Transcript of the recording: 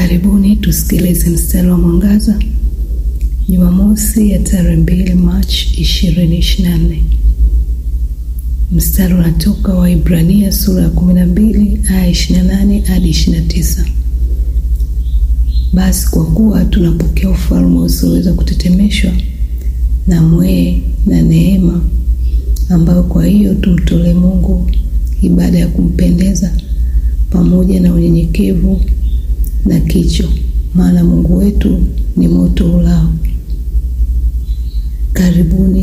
Karibuni tusikilize mstari wa mwangaza Jumamosi ya tarehe mbili Machi ishirini ishirini na nne. Mstari unatoka Waibrania sura ya kumi na mbili aya ishirini na nane hadi ishirini na tisa. Basi kwa kuwa tunapokea ufalme usioweza kutetemeshwa na mwee na neema, ambayo kwa hiyo tumtolee Mungu ibada ya kumpendeza pamoja na unyenyekevu na kicho, maana Mungu wetu ni moto ulao. Karibuni